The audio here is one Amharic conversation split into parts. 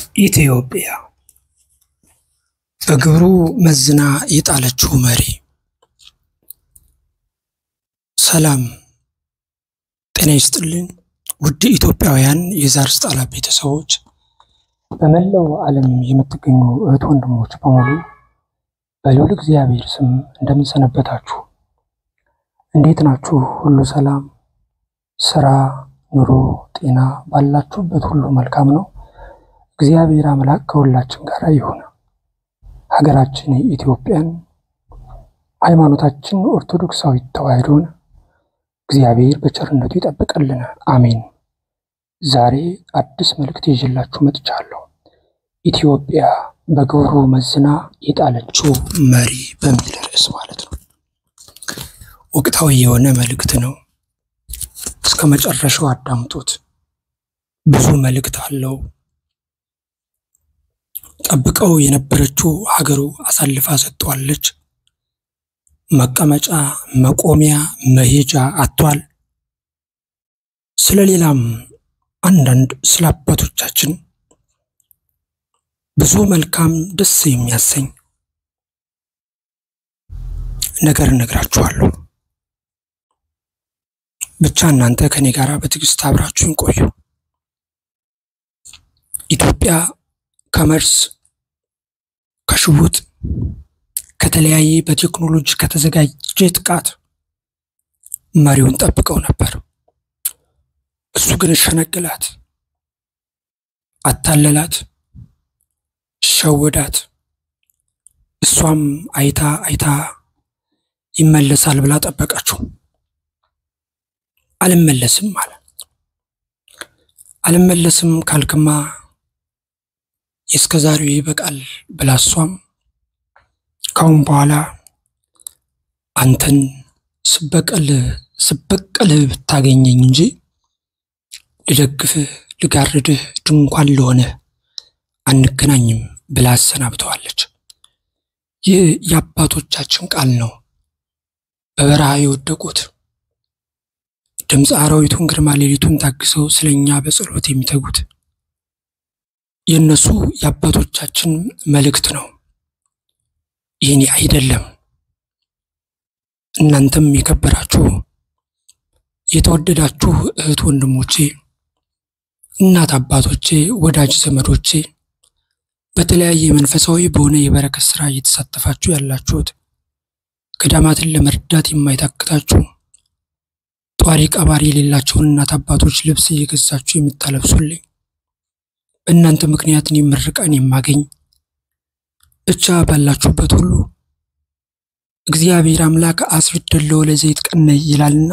ኢትዮጵያ በግብሩ መዝና የጣለችው መሪ። ሰላም ጤና ይስጥልን ውድ ኢትዮጵያውያን የዛር ስጣላ ቤተሰቦች፣ በመላው ዓለም የምትገኙ እህት ወንድሞች በሙሉ በልዑል እግዚአብሔር ስም እንደምንሰነበታችሁ፣ እንዴት ናችሁ? ሁሉ ሰላም፣ ስራ፣ ኑሮ፣ ጤና ባላችሁበት ሁሉ መልካም ነው። እግዚአብሔር አምላክ ከሁላችን ጋር ይሁን። ሀገራችን ኢትዮጵያን ሃይማኖታችን ኦርቶዶክሳዊት ተዋሕዶን እግዚአብሔር በቸርነቱ ይጠብቅልን፣ አሜን። ዛሬ አዲስ መልእክት ይዤላችሁ መጥቻለሁ። ኢትዮጵያ በግብሩ መዝና የጣለችው መሪ በሚል ርዕስ ማለት ነው። ወቅታዊ የሆነ መልእክት ነው። እስከ መጨረሻው አዳምጡት። ብዙ መልእክት አለው። ጠብቀው የነበረችው ሀገሩ አሳልፋ ሰጥቷለች። መቀመጫ፣ መቆሚያ፣ መሄጃ አጥቷል። ስለ ሌላም አንዳንድ ስለ አባቶቻችን ብዙ መልካም ደስ የሚያሰኝ ነገር እነግራችኋለሁ። ብቻ እናንተ ከኔ ጋር በትዕግስት አብራችሁን ቆዩ። ኢትዮጵያ ከመርስ ከሽጉጥ ከተለያየ በቴክኖሎጂ ከተዘጋጀ ጥቃት መሪውን ጠብቀው ነበር። እሱ ግን ሸነገላት፣ አታለላት፣ ሸወዳት። እሷም አይታ አይታ ይመለሳል ብላ ጠበቀችው። አልመለስም አለ። አልመለስም ካልክማ የእስከ ዛሬው ይበቃል ብላ እሷም ካሁን በኋላ አንተን ስበቀል ስበቀል ብታገኘኝ እንጂ ልደግፍህ ልጋርድህ ድንኳን ለሆነ አንገናኝም ብላ አሰናብተዋለች። ይህ የአባቶቻችን ቃል ነው። በበረሃ የወደቁት ድምፀ አራዊቱን ግርማ ሌሊቱን ታግሰው ስለኛ በጸሎት የሚተጉት የእነሱ የአባቶቻችን መልእክት ነው። ይህኔ አይደለም። እናንተም የከበራችሁ የተወደዳችሁ እህት ወንድሞቼ፣ እናት አባቶቼ፣ ወዳጅ ዘመዶቼ በተለያየ መንፈሳዊ በሆነ የበረከት ስራ እየተሳተፋችሁ ያላችሁት ገዳማትን ለመርዳት የማይታክታችሁ ጧሪ ቀባሪ የሌላቸውን እናት አባቶች ልብስ እየገዛችሁ የምታለብሱልኝ በእናንተ ምክንያት እኔ ምርቃን የማገኝ ብቻ ባላችሁበት ሁሉ እግዚአብሔር አምላክ አስፊደለው ለዘይት ቀነ ይላልና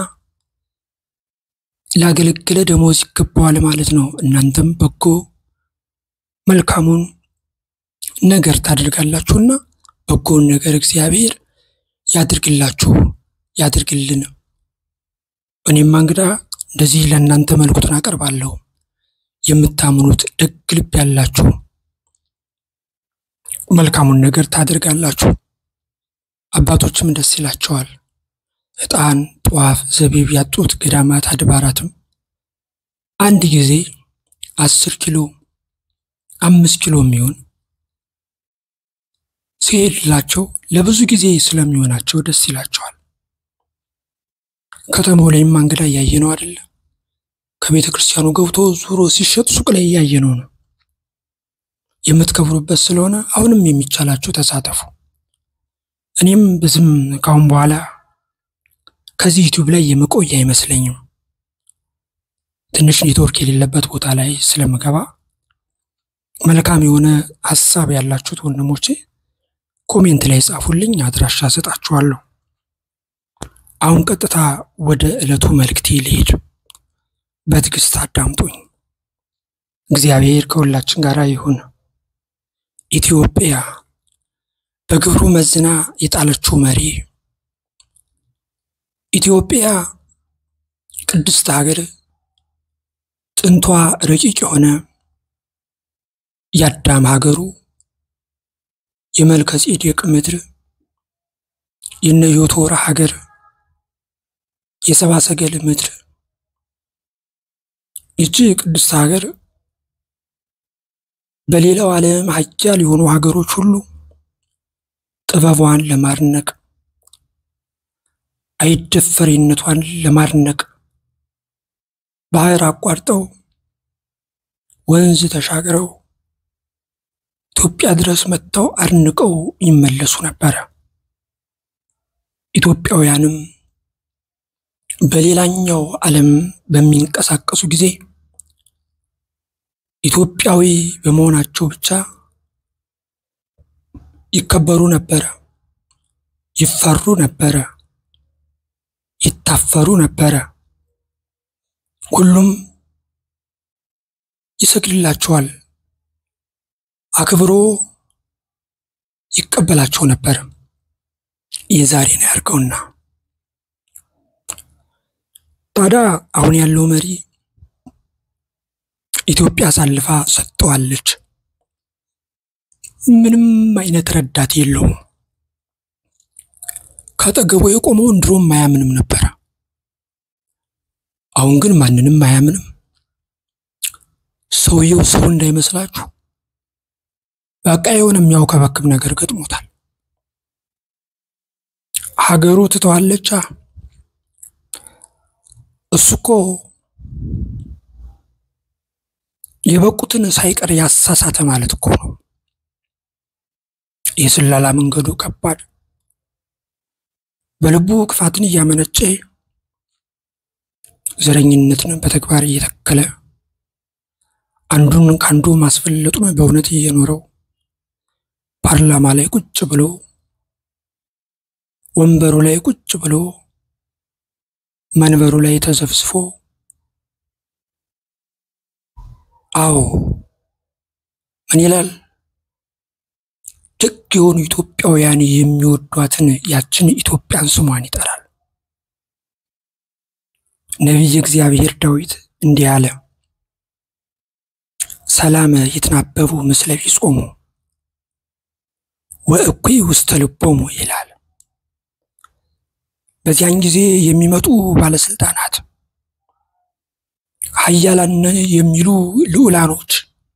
ላገለገለ ደሞዝ ይገባዋል ማለት ነው። እናንተም በጎ መልካሙን ነገር ታደርጋላችሁና በጎውን ነገር እግዚአብሔር ያድርግላችሁ ያድርግልን። እኔማ እንግዳ እንደዚህ ለእናንተ መልእክቱን አቀርባለሁ። የምታምኑት ደግ ልብ ያላችሁ መልካሙን ነገር ታደርጋላችሁ። አባቶችም ደስ ይላቸዋል። ዕጣን፣ ጧፍ፣ ዘቢብ ያጡት ገዳማት አድባራትም አንድ ጊዜ አስር ኪሎ አምስት ኪሎ የሚሆን ሲሄድላቸው ለብዙ ጊዜ ስለሚሆናቸው ደስ ይላቸዋል። ከተማው ላይም እንግዳ እያየ ነው አይደለ? ከቤተ ክርስቲያኑ ገብቶ ዙሮ ሲሸጥ ሱቅ ላይ እያየ ነው ነው የምትከብሩበት ስለሆነ አሁንም የሚቻላችሁ ተሳተፉ። እኔም ብዙም ካሁን በኋላ ከዚህ ዩቲዩብ ላይ የመቆይ አይመስለኝም። ትንሽ ኔትወርክ የሌለበት ቦታ ላይ ስለምገባ መልካም የሆነ ሀሳብ ያላችሁት ወንድሞቼ ኮሜንት ላይ ጻፉልኝ፣ አድራሻ ሰጣችኋለሁ። አሁን ቀጥታ ወደ ዕለቱ መልእክቴ ልሄድ። በትዕግስት አዳምጡኝ። እግዚአብሔር ከሁላችን ጋር ይሁን። ኢትዮጵያ በግብሩ መዝና የጣለችው መሪ። ኢትዮጵያ ቅድስት ሀገር፣ ጥንቷ ረቂቅ የሆነ የአዳም ሀገሩ፣ የመልከ ጼዴቅ ምድር፣ የነ ዮቶር ሀገር፣ የሰባ ሰገል ምድር ይቺ ቅድስት ሀገር በሌላው ዓለም ሀያል የሆኑ ሀገሮች ሁሉ ጥበቧን ለማድነቅ አይደፈሬነቷን ለማድነቅ ባህር አቋርጠው ወንዝ ተሻግረው ኢትዮጵያ ድረስ መጥተው አድንቀው ይመለሱ ነበረ። ኢትዮጵያውያንም በሌላኛው ዓለም በሚንቀሳቀሱ ጊዜ ኢትዮጵያዊ በመሆናቸው ብቻ ይከበሩ ነበረ፣ ይፈሩ ነበረ፣ ይታፈሩ ነበረ። ሁሉም ይሰግድላቸዋል፣ አክብሮ ይቀበላቸው ነበር። የዛሬን ያርገውና ታዲያ አሁን ያለው መሪ ኢትዮጵያ አሳልፋ ሰጥተዋለች። ምንም አይነት ረዳት የለውም። ከአጠገቡ የቆመውን ድሮም አያምንም ነበረ። አሁን ግን ማንንም አያምንም። ሰውየው ሰው እንዳይመስላችሁ በቃ የሆነ የሚያውከበክብ ነገር ገጥሞታል። ሀገሩ ትተዋለቻ። እሱ እኮ የበቁትን ሳይቀር ያሳሳተ ማለት እኮ ነው። የስለላ መንገዱ ከባድ፣ በልቡ ክፋትን እያመነጨ ዘረኝነትን በተግባር እየተከለ አንዱን ከአንዱ ማስፈለጡን በእውነት እየኖረው ፓርላማ ላይ ቁጭ ብሎ ወንበሩ ላይ ቁጭ ብሎ መንበሩ ላይ ተዘፍዝፎ አዎ ምን ይላል? ደግ የሆኑ ኢትዮጵያውያን የሚወዷትን ያችን ኢትዮጵያን ስሟን ይጠራል። ነቢየ እግዚአብሔር ዳዊት እንዲህ አለ፣ ሰላመ ይትናበቡ ምስለ ቢጾሙ ወእኩይ ውስተ ልቦሙ ይላል። በዚያን ጊዜ የሚመጡ ባለስልጣናት ኃያላን የሚሉ ልዑላኖች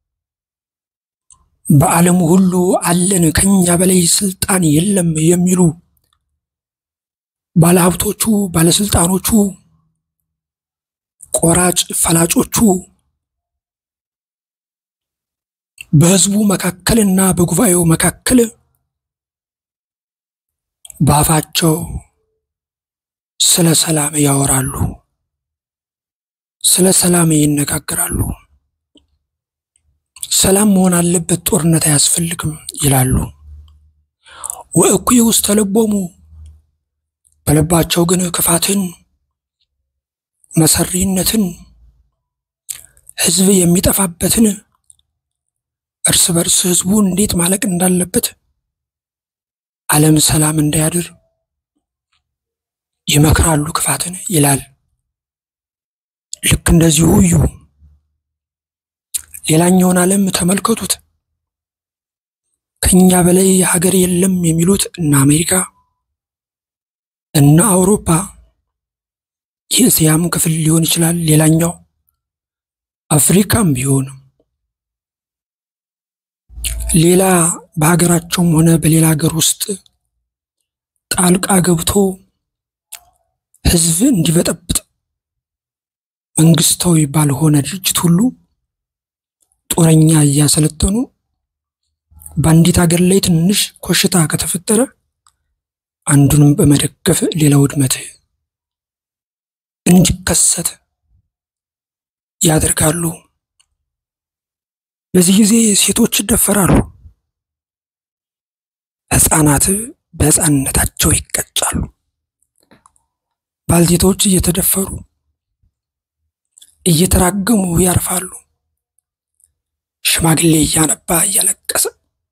በዓለሙ ሁሉ አለን ከኛ በላይ ስልጣን የለም የሚሉ ባለሀብቶቹ፣ ባለስልጣኖቹ፣ ቆራጭ ፈላጮቹ በሕዝቡ መካከልና በጉባኤው መካከል በአፋቸው ስለ ሰላም ያወራሉ፣ ስለ ሰላም ይነጋገራሉ። ሰላም መሆን አለበት፣ ጦርነት አያስፈልግም ይላሉ። ወእኩይ ውስተ ልቦሙ በልባቸው ግን ክፋትን፣ መሰሪነትን፣ ሕዝብ የሚጠፋበትን እርስ በርስ ሕዝቡ እንዴት ማለቅ እንዳለበት ዓለም ሰላም እንዳያድር ይመክራሉ ክፋትን ይላል። ልክ እንደዚሁ እዩ። ሌላኛውን ዓለም ተመልከቱት። ከኛ በላይ ሀገር የለም የሚሉት እነ አሜሪካ እነ አውሮፓ የእስያም ክፍል ሊሆን ይችላል። ሌላኛው አፍሪካም ቢሆን ሌላ በሀገራቸውም ሆነ በሌላ ሀገር ውስጥ ጣልቃ ገብቶ ሕዝብ እንዲበጠብጥ መንግስታዊ ባልሆነ ድርጅት ሁሉ ጦረኛ እያሰለጠኑ በአንዲት ሀገር ላይ ትንሽ ኮሽታ ከተፈጠረ አንዱንም በመደገፍ ሌላ ውድመት እንዲከሰት ያደርጋሉ። በዚህ ጊዜ ሴቶች ይደፈራሉ፣ ሕፃናት በሕፃንነታቸው ይቀጫሉ። ባልቴቶች እየተደፈሩ እየተራገሙ ያርፋሉ። ሽማግሌ እያነባ እያለቀሰ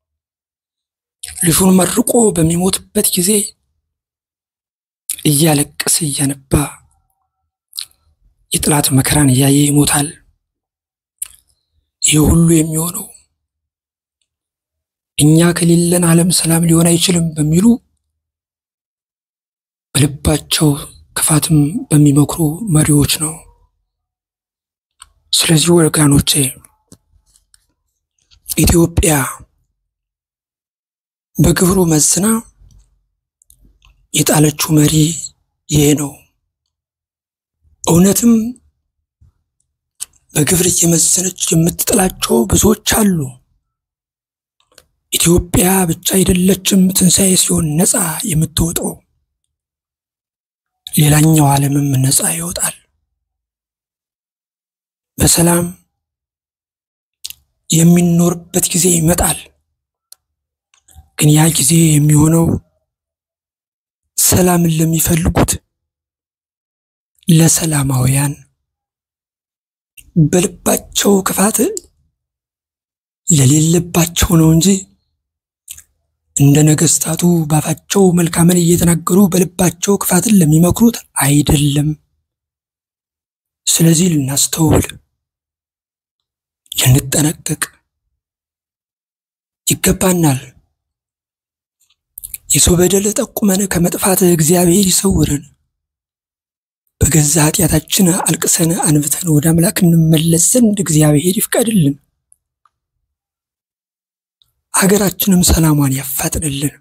ልጁን መርቆ በሚሞትበት ጊዜ እያለቀሰ እያነባ የጥላት መከራን እያየ ይሞታል። ይህ ሁሉ የሚሆነው እኛ ከሌለን ዓለም ሰላም ሊሆን አይችልም በሚሉ በልባቸው ክፋትም በሚመክሩ መሪዎች ነው። ስለዚህ ወገኖቼ ኢትዮጵያ በግብሩ መዝና የጣለችው መሪ ይሄ ነው። እውነትም በግብር እየመዘነች የምትጥላቸው ብዙዎች አሉ። ኢትዮጵያ ብቻ አይደለችም ትንሣኤ ሲሆን ነፃ የምትወጣው፣ ሌላኛው ዓለምም ነፃ ይወጣል። በሰላም የሚኖርበት ጊዜ ይመጣል። ግን ያ ጊዜ የሚሆነው ሰላምን ለሚፈልጉት ለሰላማውያን በልባቸው ክፋት ለሌለባቸው ነው እንጂ እንደ ነገስታቱ ባፋቸው መልካምን እየተናገሩ በልባቸው ክፋትን ለሚመክሩት አይደለም። ስለዚህ ልናስተውል፣ ልንጠነቀቅ ይገባናል። የሰው በደል ጠቁመን ከመጥፋት እግዚአብሔር ይሰውረን። በገዛ ኃጢአታችን አልቅሰን አንብተን ወደ አምላክ እንመለስ ዘንድ እግዚአብሔር ይፍቀድልን። ሀገራችንም ሰላሟን ያፋጥንልን።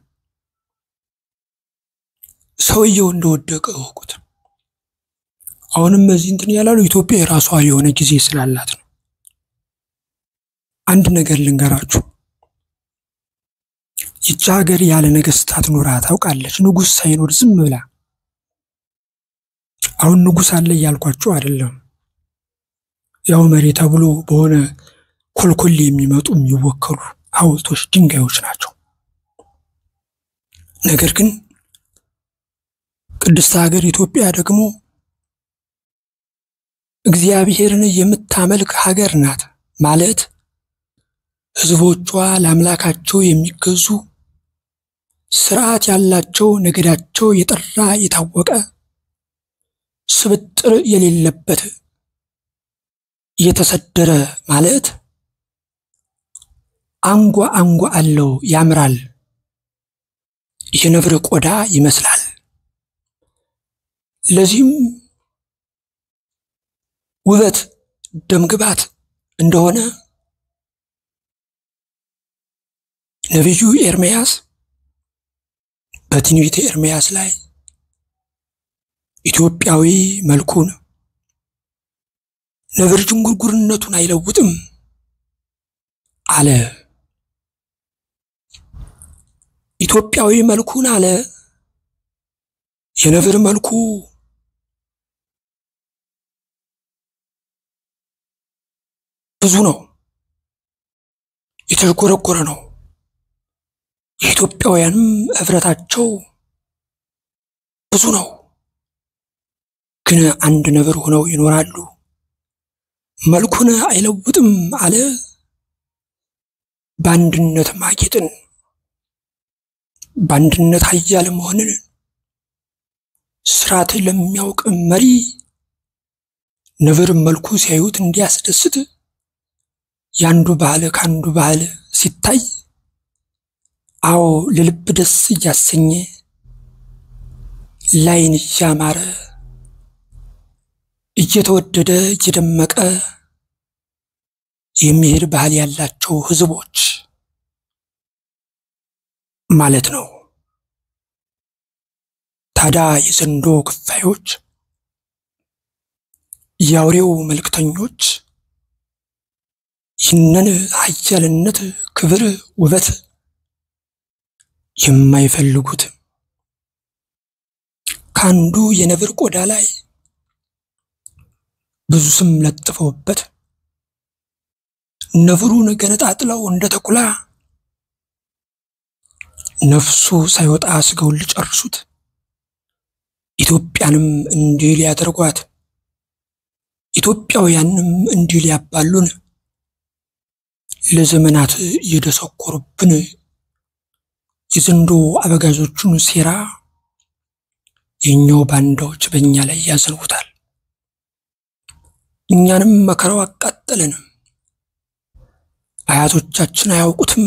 ሰውየው እንደወደቀ እወቁት። አሁንም በዚህ እንትን ያላሉ ኢትዮጵያ የራሷ የሆነ ጊዜ ስላላት ነው። አንድ ነገር ልንገራችሁ። ይቺ ሀገር ያለ ነገስታት ኖራ ታውቃለች? ንጉሥ ሳይኖር ዝም ብላ። አሁን ንጉሥ አለ እያልኳችሁ አይደለም። ያው መሪ ተብሎ በሆነ ኮልኮል የሚመጡ የሚወከሉ ሐውልቶች፣ ድንጋዮች ናቸው። ነገር ግን ቅድስት ሀገር ኢትዮጵያ ደግሞ እግዚአብሔርን የምታመልክ ሀገር ናት ማለት ሕዝቦቿ ለአምላካቸው የሚገዙ ስርዓት ያላቸው ነገዳቸው የጠራ የታወቀ ስብጥር የሌለበት የተሰደረ ማለት አንጓ አንጓ አለው ያምራል፣ የነብር ቆዳ ይመስላል። ለዚህም ውበት ደምግባት እንደሆነ ነቢዩ ኤርምያስ በትንቢተ ኤርምያስ ላይ ኢትዮጵያዊ መልኩን ነብር ዥንጉርጉርነቱን አይለውጥም አለ። ኢትዮጵያዊ መልኩን አለ የነብር መልኩ ብዙ ነው፣ የተዥጎረጎረ ነው። የኢትዮጵያውያንም ኅብረታቸው ብዙ ነው። ግን አንድ ነብር ሆነው ይኖራሉ። መልኩን አይለውጥም አለ። በአንድነት ማጌጥን፣ በአንድነት ኃያል መሆንን ስርዓት ለሚያውቅ መሪ ነብር መልኩ ሲያዩት እንዲያስደስት የአንዱ ባህል ከአንዱ ባህል ሲታይ አዎ ለልብ ደስ እያሰኘ ላይን እያማረ እየተወደደ እየደመቀ የሚሄድ ባህል ያላቸው ሕዝቦች ማለት ነው። ታዲያ የዘንዶ ክፋዮች፣ የአውሬው መልእክተኞች ይህንን ኃያልነት፣ ክብር፣ ውበት የማይፈልጉት ከአንዱ የነብር ቆዳ ላይ ብዙ ስም ለጥፈውበት ነብሩን ገነጣጥለው እንደ ተኩላ ነፍሱ ሳይወጣ ስጋውን ሊጨርሱት ኢትዮጵያንም እንዲህ ሊያደርጓት ኢትዮጵያውያንም እንዲህ ሊያባሉን ለዘመናት እየደሰኮሩብን የዘንዶ አበጋዞቹን ሴራ የኛው ባንዳዎች በእኛ ላይ ያዘንቡታል። እኛንም መከራው አቃጠለን። አያቶቻችን አያውቁትም።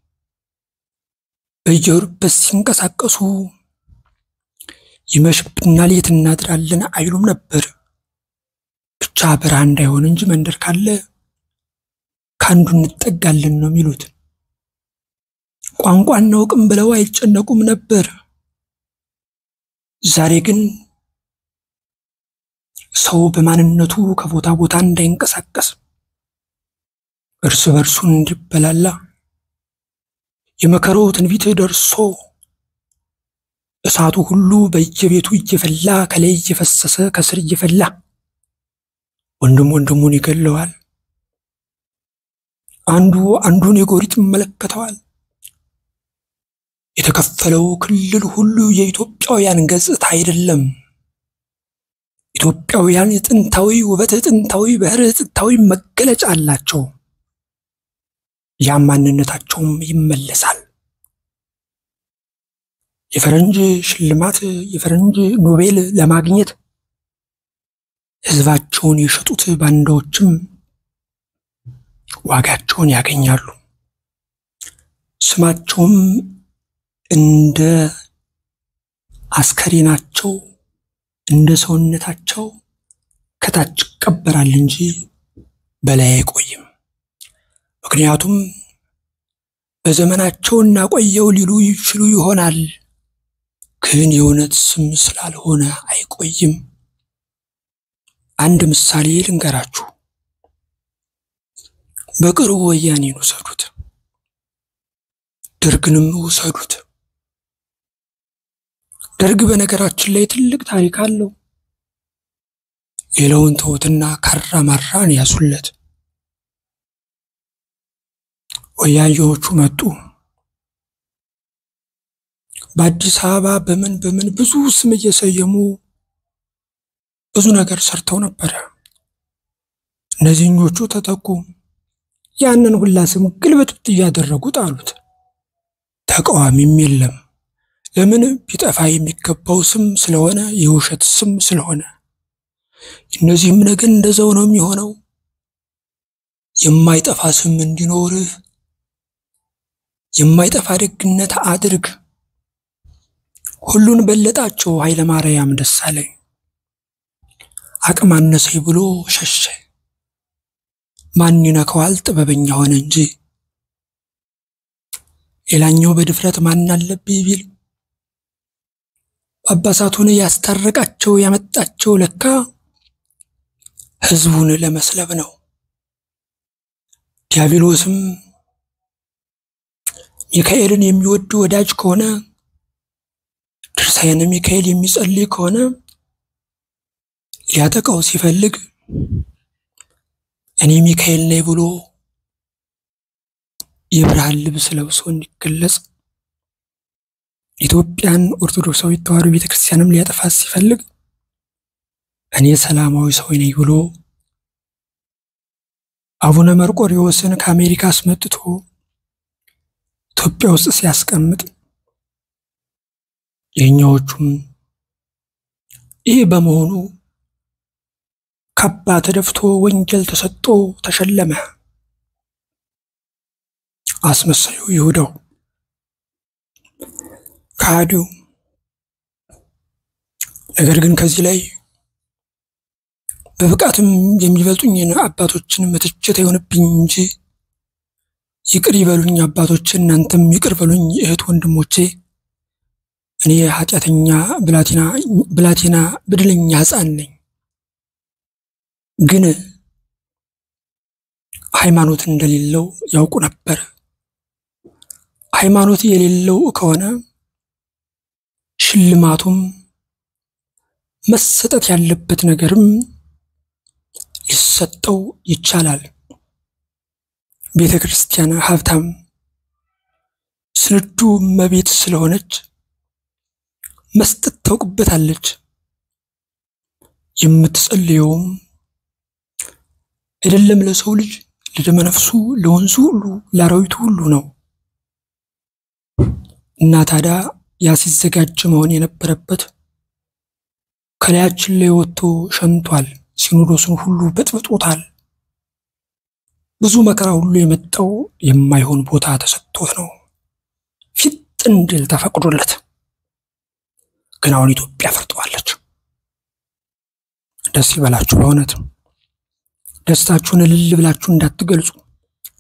በየሩበት ሲንቀሳቀሱ ይመሽብናል፣ የት እናድራለን አይሉም ነበር። ብቻ በረሃ እንዳይሆን እንጂ መንደር ካለ ከአንዱ እንጠጋለን ነው የሚሉት። ቋንቋ እናውቅም ብለው አይጨነቁም ነበር። ዛሬ ግን ሰው በማንነቱ ከቦታ ቦታ እንዳይንቀሳቀስ እርስ በርሱ እንዲበላላ የመከረው ትንቢት ደርሶ እሳቱ ሁሉ በየቤቱ እየፈላ ከላይ እየፈሰሰ ከስር እየፈላ ወንድም ወንድሙን ይገለዋል። አንዱ አንዱን የጎሪጥ ይመለከተዋል። የተከፈለው ክልል ሁሉ የኢትዮጵያውያን ገጽታ አይደለም። ኢትዮጵያውያን ጥንታዊ ውበት፣ ጥንታዊ ባህር፣ ጥንታዊ መገለጫ አላቸው። ያም ማንነታቸውም ይመለሳል። የፈረንጅ ሽልማት የፈረንጅ ኖቤል ለማግኘት ሕዝባቸውን የሸጡት ባንዳዎችም ዋጋቸውን ያገኛሉ። ስማቸውም እንደ አስከሬናቸው እንደ ሰውነታቸው ከታች ይቀበራል እንጂ በላይ አይቆይም። ምክንያቱም በዘመናቸው እናቆየው ሊሉ ይችሉ ይሆናል፣ ግን የእውነት ስም ስላልሆነ አይቆይም። አንድ ምሳሌ ልንገራችሁ። በቅርቡ ወያኔን ውሰዱት፣ ደርግንም ውሰዱት። ደርግ በነገራችን ላይ ትልቅ ታሪክ አለው። ሌላውን ተውትና ካራ ማራን ያዙለት። ወያኔዎቹ መጡ። በአዲስ አበባ በምን በምን ብዙ ስም እየሰየሙ ብዙ ነገር ሰርተው ነበረ። እነዚህኞቹ ተጠቁ። ያንን ሁላ ስም ግልብጥብጥ እያደረጉ ጣሉት። ተቃዋሚም የለም። ለምን ቢጠፋ የሚገባው ስም ስለሆነ የውሸት ስም ስለሆነ። እነዚህም ነገር እንደዛው ነው የሚሆነው። የማይጠፋ ስም እንዲኖርህ የማይጠፋ ደግነት አድርግ። ሁሉን በለጣቸው ኃይለ ማርያም ደሳለኝ አቅም አነሰኝ ብሎ ሸሸ። ማን ይነካዋል? ጥበበኛ ሆነ እንጂ። ሌላኛው በድፍረት ማን አለብኝ ቢል አባሳቱን ያስታረቃቸው ያመጣቸው ለካ ሕዝቡን ለመስለብ ነው። ዲያብሎስም ሚካኤልን የሚወድ ወዳጅ ከሆነ ድርሳነ ሚካኤል የሚጸልይ ከሆነ ሊያጠቃው ሲፈልግ እኔ ሚካኤል ነኝ ብሎ የብርሃን ልብስ ለብሶ እንዲገለጽ ኢትዮጵያን ኦርቶዶክሳዊት ተዋሕዶ ቤተክርስቲያንም ሊያጠፋት ሲፈልግ እኔ ሰላማዊ ሰው ነኝ ብሎ አቡነ መርቆሬዎስን ከአሜሪካ አስመጥቶ ኢትዮጵያ ውስጥ ሲያስቀምጥ የእኛዎቹም ይህ በመሆኑ ካባ ተደፍቶ ወንጌል ተሰጥቶ ተሸለመ። አስመሳዩ ይሁዳው ከሃዲው። ነገር ግን ከዚህ ላይ በብቃትም የሚበልጡኝን አባቶችን መተቸት አይሆንብኝ እንጂ ይቅር ይበሉኝ አባቶች፣ እናንተም ይቅር በሉኝ እህት ወንድሞቼ። እኔ ኃጢአተኛ ብላቴና ብላቴና ብድለኛ ሕፃን ነኝ። ግን ሃይማኖት እንደሌለው ያውቁ ነበር። ሃይማኖት የሌለው ከሆነ ሽልማቱም መሰጠት ያለበት ነገርም ሊሰጠው ይቻላል። ቤተ ክርስቲያን ሀብታም ስንዱ እመቤት ስለሆነች መስጠት ታውቅበታለች። የምትጸልየውም አይደለም ለሰው ልጅ ለደመ ነፍሱ፣ ለወንዙ ሁሉ፣ ለአራዊቱ ሁሉ ነው እና ታዲያ ያ ሲዘጋጅ መሆን የነበረበት ከላያችን ላይ ወጥቶ ሸንቷል። ሲኖዶሱን ሁሉ በጥብጦታል። ብዙ መከራ ሁሉ የመጣው የማይሆን ቦታ ተሰጥቶት ነው። ፊት እንዲል ተፈቅዶለት ግን አሁን ኢትዮጵያ ፈርጠዋለች። ደስ ይበላችሁ። በእውነት ደስታችሁን እልል ብላችሁ እንዳትገልጹ።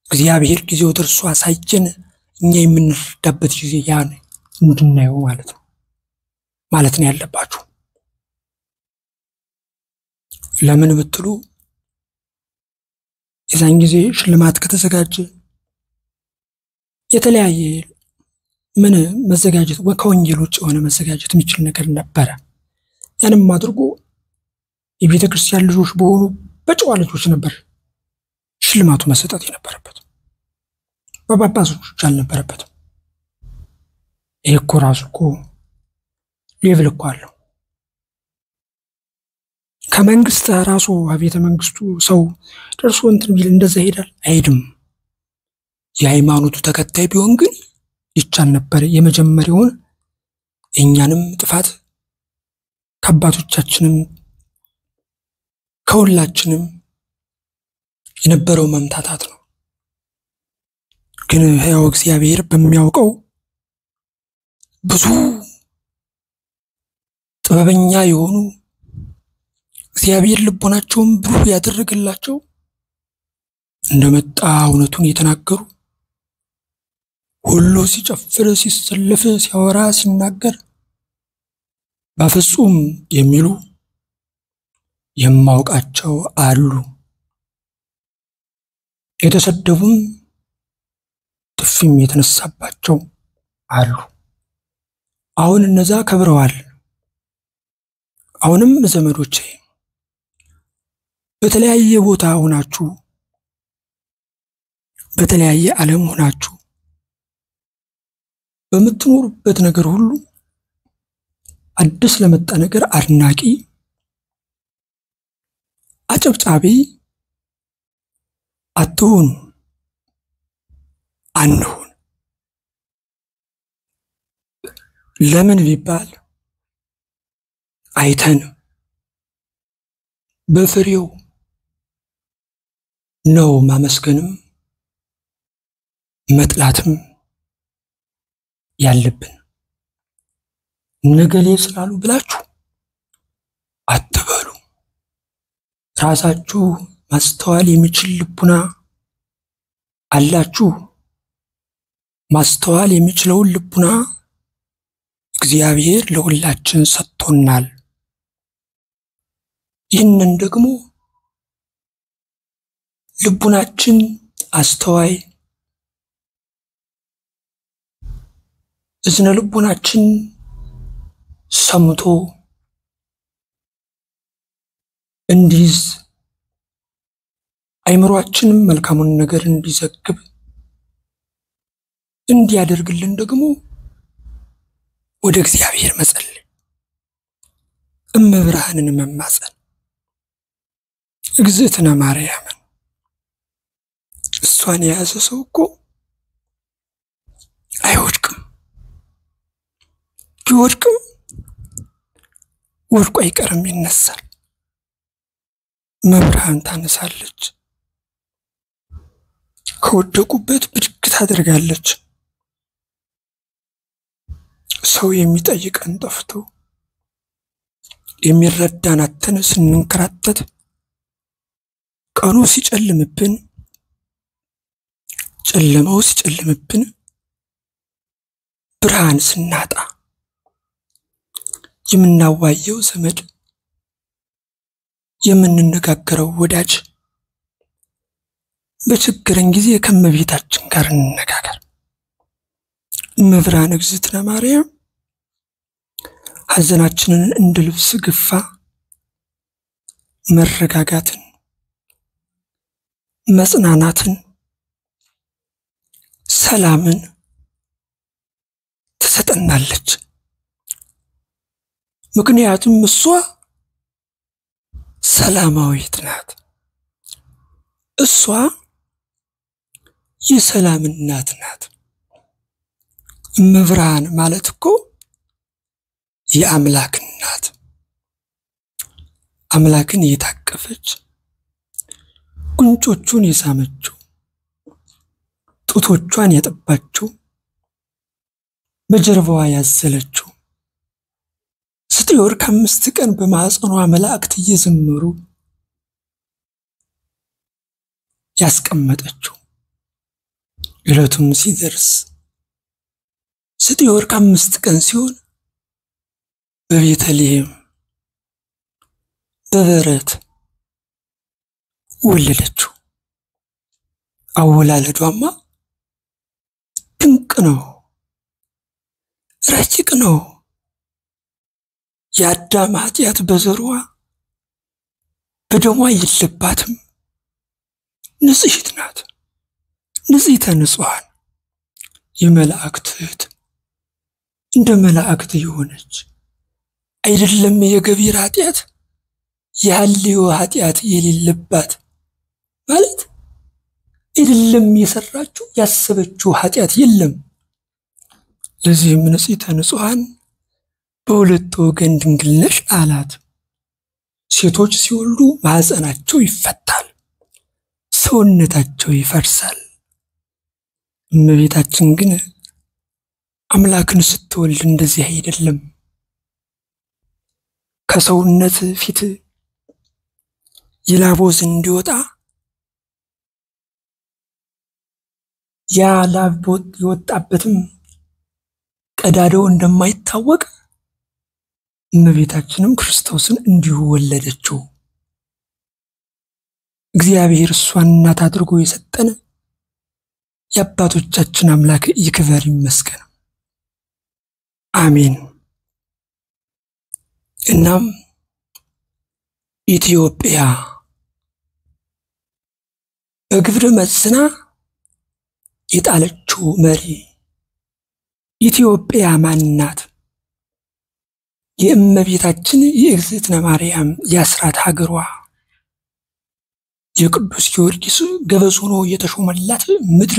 እግዚአብሔር ጊዜው ደርሶ አሳየን፣ እኛ የምንረዳበት ጊዜ ያን እንድናየው ማለት ነው ማለት ነው ያለባችሁ። ለምን ብትሉ የዛን ጊዜ ሽልማት ከተዘጋጀ የተለያየ ምን መዘጋጀት ከወንጌል ውጭ የሆነ መዘጋጀት የሚችል ነገር ነበረ። ያንም አድርጎ የቤተ ክርስቲያን ልጆች በሆኑ በጨዋ ልጆች ነበር ሽልማቱ መሰጠት የነበረበት፣ በጳጳሶች አልነበረበትም። ይህ እኮ ራሱ እኮ ሌቭል እኮ አለው። ከመንግስት ራሱ ቤተ መንግስቱ ሰው ደርሶ እንትን ቢል እንደዛ ይሄዳል አይሄድም። የሃይማኖቱ ተከታይ ቢሆን ግን ይቻል ነበር። የመጀመሪያውን የእኛንም ጥፋት ከአባቶቻችንም ከሁላችንም የነበረው መምታታት ነው። ግን ሕያው እግዚአብሔር በሚያውቀው ብዙ ጥበበኛ የሆኑ እግዚአብሔር ልቦናቸውን ብሩህ ያደረገላቸው እንደመጣ እውነቱን የተናገሩ ሁሉ ሲጨፍር፣ ሲሰለፍ፣ ሲያወራ፣ ሲናገር በፍጹም የሚሉ የማውቃቸው አሉ። የተሰደቡም ጥፊም የተነሳባቸው አሉ። አሁን እነዛ ከብረዋል። አሁንም ዘመዶቼ በተለያየ ቦታ ሆናችሁ በተለያየ ዓለም ሆናችሁ በምትኖሩበት ነገር ሁሉ አዲስ ለመጣ ነገር አድናቂ፣ አጨብጫቢ አትሁኑ፣ አንሁን። ለምን ቢባል አይተን በፍሬው ነው ማመስገንም መጥላትም ያለብን። ነገሌ ስላሉ ብላችሁ አትበሉ። ራሳችሁ ማስተዋል የሚችል ልቡና አላችሁ። ማስተዋል የሚችለውን ልቡና እግዚአብሔር ለሁላችን ሰጥቶናል። ይህንን ደግሞ ልቡናችን አስተዋይ እዝነ ልቡናችን ሰምቶ እንዲይዝ አይምሯችንም መልካሙን ነገር እንዲዘግብ እንዲያደርግልን ደግሞ ወደ እግዚአብሔር መጸለይ፣ እመብርሃንን መማጸን፣ እግዝእትነ ማርያምን እሷን የያዘ ሰው እኮ አይወድቅም። ቢወድቅም ወድቆ አይቀርም፣ ይነሳል። መብርሃን ታነሳለች፣ ከወደቁበት ብድግ ታደርጋለች። ሰው የሚጠይቀን ጠፍቶ የሚረዳን አጥተን ስንንከራተት ቀኑ ሲጨልምብን ጨለማው ሲጨልምብን ብርሃን ስናጣ የምናዋየው ዘመድ የምንነጋገረው ወዳጅ በችግረን ጊዜ ከእመቤታችን ጋር እንነጋገር። እመብርሃን እግዝእትነ ማርያም ሐዘናችንን እንደ ልብስ ግፋ መረጋጋትን፣ መጽናናትን፣ ሰላምን ትሰጠናለች። ምክንያቱም እሷ ሰላማዊት ናት። እሷ የሰላም እናት ናት። እመብርሃን ማለት እኮ የአምላክ እናት፣ አምላክን የታቀፈች ጉንጮቹን የሳመችው፣ ጡቶቿን ያጠባችው፣ በጀርባዋ ያዘለችው ዘጠኝ ወር ከአምስት ቀን በማኅፀኗ መላእክት እየዘመሩ ያስቀመጠችው ዕለቱም ሲደርስ ዘጠኝ ወር ከአምስት ቀን ሲሆን በቤተልሔም በበረት ወለደችው። አወላለዷማ ድንቅ ነው፣ ረቂቅ ነው። የአዳም ኃጢአት በዘሯ በደሟ የለባትም። ንጽሕት ናት፣ ንጽሕተ ንጹሐን የመላእክት እህት እንደ መላእክት የሆነች አይደለም። የገቢር ኃጢአት የሐልዮ ኃጢአት የሌለባት ማለት አይደለም። የሰራችው ያሰበችው ኃጢአት የለም። ለዚህም ንጽሕተ ንጹሐን በሁለት ወገን ድንግል ነሽ አላት። ሴቶች ሲወልዱ ማኅፀናቸው ይፈታል፣ ሰውነታቸው ይፈርሳል። እመቤታችን ግን አምላክን ስትወልድ እንደዚህ አይደለም። ከሰውነት ፊት የላቦዝ እንዲወጣ ያ ላብ የወጣበትም ቀዳዳው እንደማይታወቅ እመቤታችንም ክርስቶስን እንዲሁ ወለደችው። እግዚአብሔር እሷን እናት አድርጎ የሰጠን የአባቶቻችን አምላክ ይክበር ይመስገን፣ አሜን። እናም ኢትዮጵያ በግብር መዝና የጣለችው መሪ ኢትዮጵያ ማናት? የእመቤታችን የእግዝእትነ ማርያም የአስራት ሀገሯ የቅዱስ ጊዮርጊስ ገበዝ ሆኖ የተሾመላት ምድር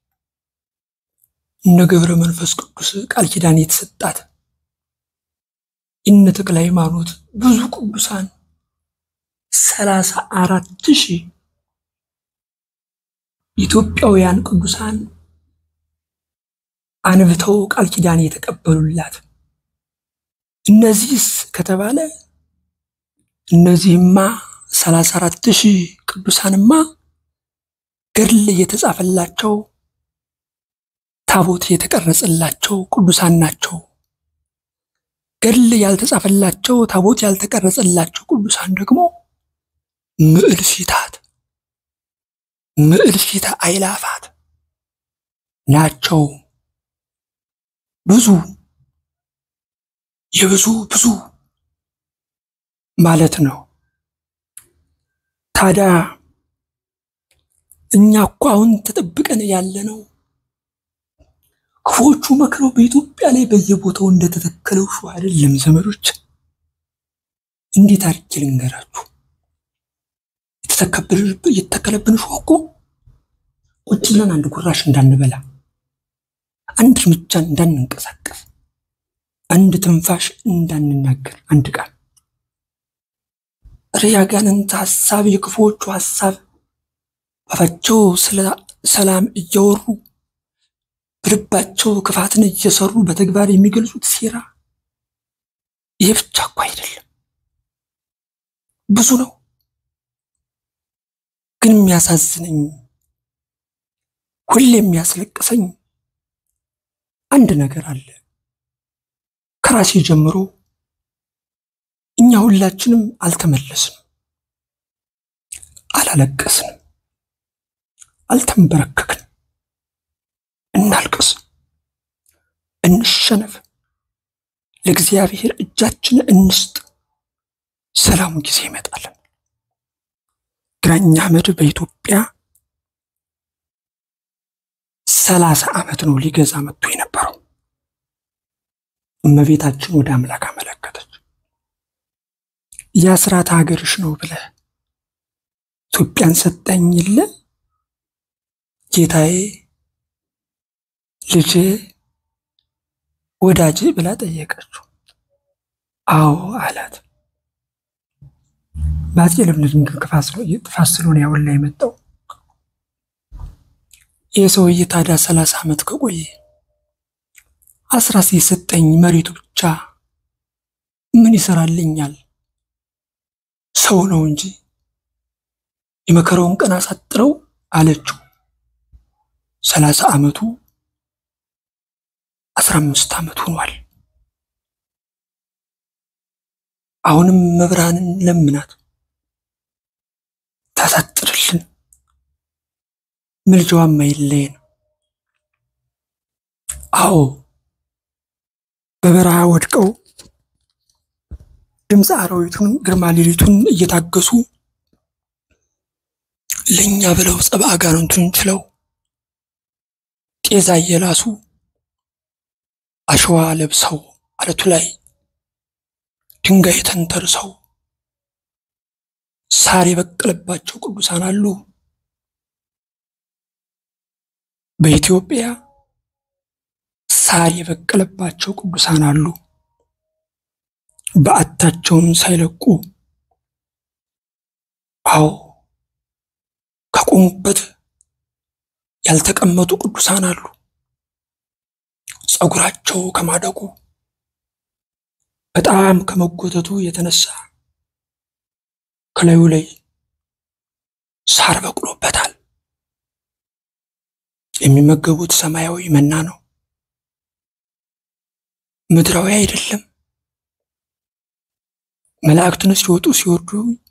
እነ ገብረ መንፈስ ቅዱስ ቃል ኪዳን የተሰጣት እነ ተክለ ሃይማኖት ብዙ ቅዱሳን ሰላሳ አራት ሺህ ኢትዮጵያውያን ቅዱሳን አንብተው ቃል ኪዳን የተቀበሉላት እነዚህስ ከተባለ እነዚህማ ሰላሳ አራት ሺህ ቅዱሳንማ ገድል የተጻፈላቸው ታቦት የተቀረጸላቸው ቅዱሳን ናቸው። ገድል ያልተጻፈላቸው ታቦት ያልተቀረጸላቸው ቅዱሳን ደግሞ ምዕል ፊታት ምዕል ፊታ አይላፋት ናቸው። ብዙ የብዙ ብዙ ማለት ነው። ታዲያ እኛ እኮ አሁን ተጠብቀን ያለ ነው ክፎቹ መክረው በኢትዮጵያ ላይ በየቦታው እንደተተከለው ሹ አይደለም ዘመዶች። እንዴት አድርጌ ልንገራችሁ? የተተከለብን ሹ እኮ ቁጭ ብለን አንድ ጉራሽ እንዳንበላ፣ አንድ እርምጃ እንዳንንቀሳቀስ፣ አንድ ትንፋሽ እንዳንናገር፣ አንድ ቃል ኧረ ያጋንንት ሀሳብ የክፉዎቹ ሀሳብ አፋቸው ስለ ሰላም እያወሩ በልባቸው ክፋትን እየሰሩ በተግባር የሚገልጹት ሴራ ይህ ብቻ እኮ አይደለም፣ ብዙ ነው። ግን የሚያሳዝነኝ ሁሌ የሚያስለቅሰኝ አንድ ነገር አለ። ከራሴ ጀምሮ እኛ ሁላችንም አልተመለስንም፣ አላለቀስንም፣ አልተንበረከክንም። እናልቅስ፣ እንሸነፍ፣ ለእግዚአብሔር እጃችን እንስጥ። ሰላሙ ጊዜ ይመጣል። ግራኝ አህመድ በኢትዮጵያ ሰላሳ ዓመት ነው ሊገዛ መጥቶ የነበረው። እመቤታችን ወደ አምላክ አመለከተች። የአስራት ሀገርሽ ነው ብለህ ኢትዮጵያን ሰጠኝ የለ ጌታዬ ልጅ ወዳጅ ብላ ጠየቀችው። አዎ አላት። በአፄ ልብነ ድንግል ጥፋት ስለሆነ ያውን ላይ የመጣው ይህ ሰውዬ ታዲያ ሰላሳ ዓመት ከቆየ አስራት የሰጠኝ መሬቱ ብቻ ምን ይሰራልኛል? ሰው ነው እንጂ የመከራውን ቀን አሳጥረው አለችው። ሰላሳ ዓመቱ አስራ አምስት ዓመት ሆኗል። አሁንም መብራንን ለምናት ታሳጥርልን፣ ምልጃዋም አይለየን። አዎ በበረሃ ወድቀው ድምፀ አራዊቱን ግርማ ሌሊቱን እየታገሱ ለእኛ ብለው ጸባ አጋንንቱን ችለው ጤዛ እየላሱ አሸዋ ለብሰው አለቱ ላይ ድንጋይ ተንተርሰው ሳር የበቀለባቸው ቅዱሳን አሉ። በኢትዮጵያ ሳር የበቀለባቸው ቅዱሳን አሉ። በዓታቸውን ሳይለቁ አዎ ከቆሙበት ያልተቀመጡ ቅዱሳን አሉ። ጸጉራቸው ከማደጉ በጣም ከመጎተቱ የተነሳ ከላዩ ላይ ሳር በቅሎበታል። የሚመገቡት ሰማያዊ መና ነው፣ ምድራዊ አይደለም። መላእክትን ሲወጡ ሲወርዱ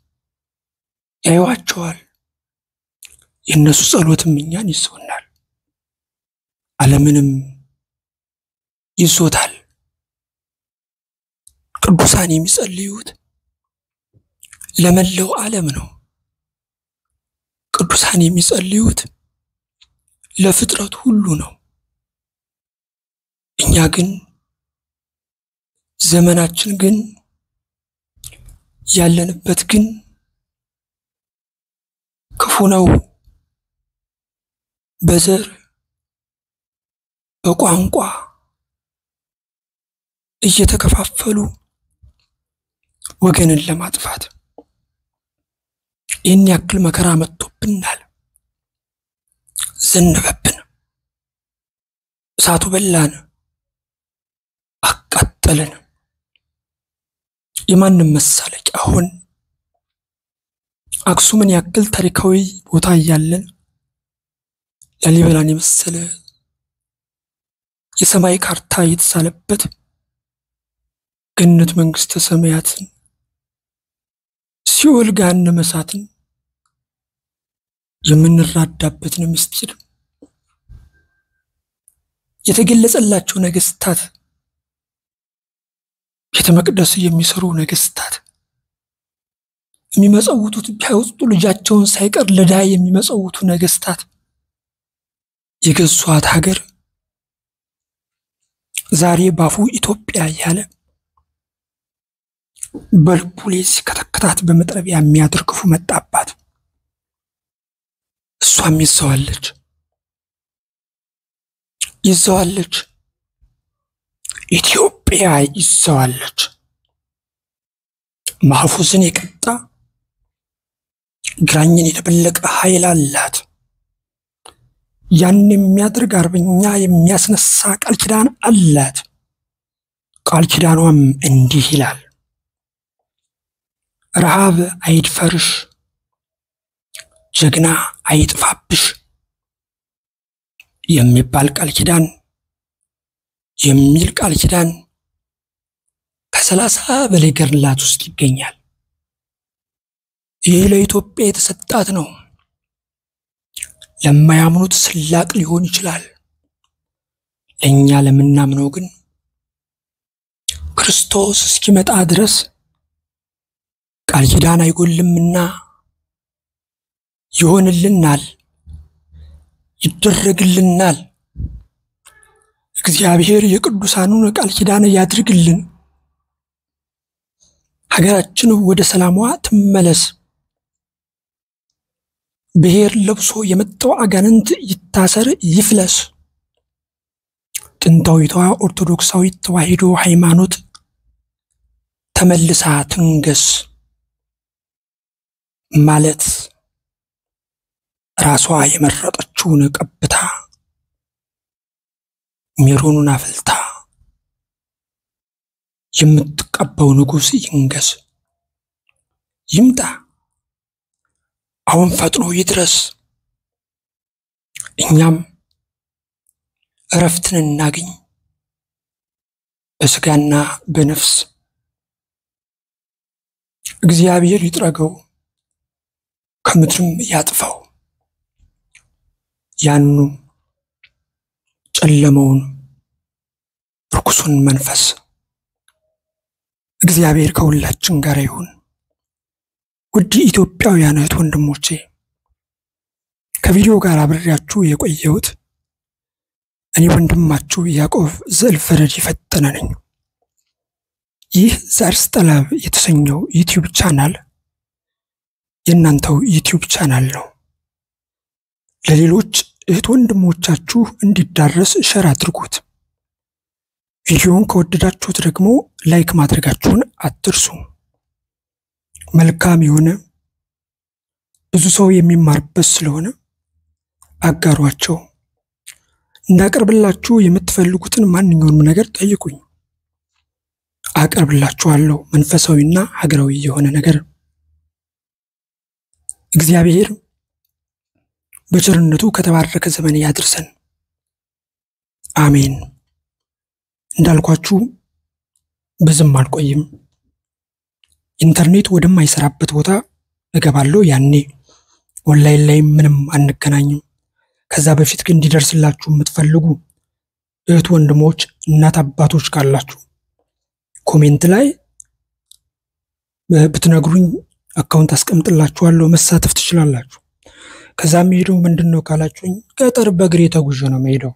ያዩዋቸዋል። የእነሱ ጸሎትም እኛን ይዘውናል፣ ዓለምንም ይዞታል። ቅዱሳን የሚጸልዩት ለመላው ዓለም ነው። ቅዱሳን የሚጸልዩት ለፍጥረት ሁሉ ነው። እኛ ግን ዘመናችን ግን ያለንበት ግን ክፉ ነው። በዘር በቋንቋ እየተከፋፈሉ ወገንን ለማጥፋት ይህን ያክል መከራ መጥቶብናል። ዘነበብን፣ እሳቱ በላን፣ አቃጠለን። የማንም መሳለቂያ ሆን። አክሱምን ያክል ታሪካዊ ቦታ እያለን ላሊበላን የመሰለ የሰማይ ካርታ የተሳለበት ገነት መንግስተ ሰማያትን ሲኦል ገሃነመ እሳትን የምንራዳበትን ምስጢር የተገለጸላቸው ነገስታት ቤተ መቅደስ የሚሰሩ ነገስታት የሚመጸውቱት ቢያወጡ ልጃቸውን ሳይቀር ለድሃ የሚመጸውቱ ነገስታት የገዟት ሀገር ዛሬ ባፉ ኢትዮጵያ እያለ በልቡ ላይ ሲከተክታት በመጥረቢያ የሚያድር ክፉ መጣባት። እሷም ይዘዋለች ይዘዋለች፣ ኢትዮጵያ ይዘዋለች። ማህፉዝን የቀጣ ግራኝን የደበለቀ ኃይል አላት። ያን የሚያደርግ አርበኛ የሚያስነሳ ቃል ኪዳን አላት። ቃል ኪዳኗም እንዲህ ይላል፣ ረሃብ አይድፈርሽ፣ ጀግና አይጥፋብሽ የሚባል ቃል ኪዳን የሚል ቃል ኪዳን ከሰላሳ በላይ ገድላት ውስጥ ይገኛል። ይህ ለኢትዮጵያ የተሰጣት ነው። ለማያምኑት ስላቅ ሊሆን ይችላል። ለእኛ ለምናምነው ግን ክርስቶስ እስኪመጣ ድረስ ቃል ኪዳን አይጎልምና ይሆንልናል፣ ይደረግልናል። እግዚአብሔር የቅዱሳኑን ቃል ኪዳን ያድርግልን። ሀገራችን ወደ ሰላሟ ትመለስ። ብሔር ለብሶ የመጣው አጋንንት ይታሰር ይፍለስ። ጥንታዊቷ ኦርቶዶክሳዊት ተዋሕዶ ሃይማኖት ተመልሳ ትንገስ ማለት ራሷ የመረጠችውን ቀብታ ሜሮኑን አፍልታ የምትቀባው ንጉሥ ይንገስ፣ ይምጣ፣ አሁን ፈጥኖ ይድረስ። እኛም እረፍትን እናግኝ በስጋና በነፍስ እግዚአብሔር ይጥረገው ከምድርም ያጥፋው ያኑ ጨለመውን ርኩሱን መንፈስ እግዚአብሔር ከሁላችን ጋር ይሁን። ውድ ኢትዮጵያውያን እህት ወንድሞቼ ከቪዲዮ ጋር አብሬያችሁ የቆየሁት እኔ ወንድማችሁ ያዕቆብ ዘእልፈረድ የፈጠነ ነኝ። ይህ ዘአርስ ጠለብ የተሰኘው ዩቲዩብ ቻናል የእናንተው ዩቲዩብ ቻናል ነው። ለሌሎች እህት ወንድሞቻችሁ እንዲዳረስ ሸር አድርጉት። ቪዲዮውን ከወደዳችሁት ደግሞ ላይክ ማድረጋችሁን አትርሱ። መልካም የሆነ ብዙ ሰው የሚማርበት ስለሆነ አጋሯቸው። እንዳቀርብላችሁ የምትፈልጉትን ማንኛውንም ነገር ጠይቁኝ፣ አቀርብላችኋለሁ። መንፈሳዊና ሀገራዊ የሆነ ነገር እግዚአብሔር በቸርነቱ ከተባረከ ዘመን ያድርሰን። አሜን። እንዳልኳችሁ ብዙም አልቆይም። ኢንተርኔት ወደማይሰራበት ቦታ እገባለሁ። ያኔ ኦንላይን ላይ ምንም አንገናኝም። ከዛ በፊት ግን እንዲደርስላችሁ የምትፈልጉ እህት ወንድሞች፣ እናት አባቶች ካላችሁ ኮሜንት ላይ ብትነግሩኝ አካውንት አስቀምጥላችኋለሁ፣ መሳተፍ ትችላላችሁ። ከዛ የሚሄደው ምንድን ነው ካላችሁኝ፣ ገጠር በእግሬ ተጉዤ ነው የምሄደው።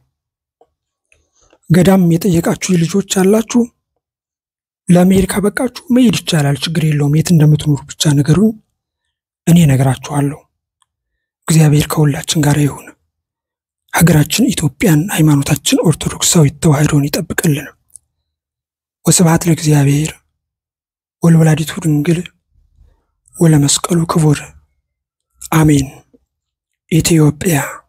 ገዳም የጠየቃችሁ ልጆች አላችሁ፣ ለመሄድ ካበቃችሁ መሄድ ይቻላል፣ ችግር የለውም። የት እንደምትኖሩ ብቻ ነገሩኝ፣ እኔ እነግራችኋለሁ። እግዚአብሔር ከሁላችን ጋር ይሁን። ሀገራችን ኢትዮጵያን፣ ሃይማኖታችን ኦርቶዶክሳዊት ተዋሕዶን ይጠብቅልን። ወስብሐት ለእግዚአብሔር ወለወላዲቱ ድንግል ወለመስቀሉ ክቡር አሜን። ኢትዮጵያ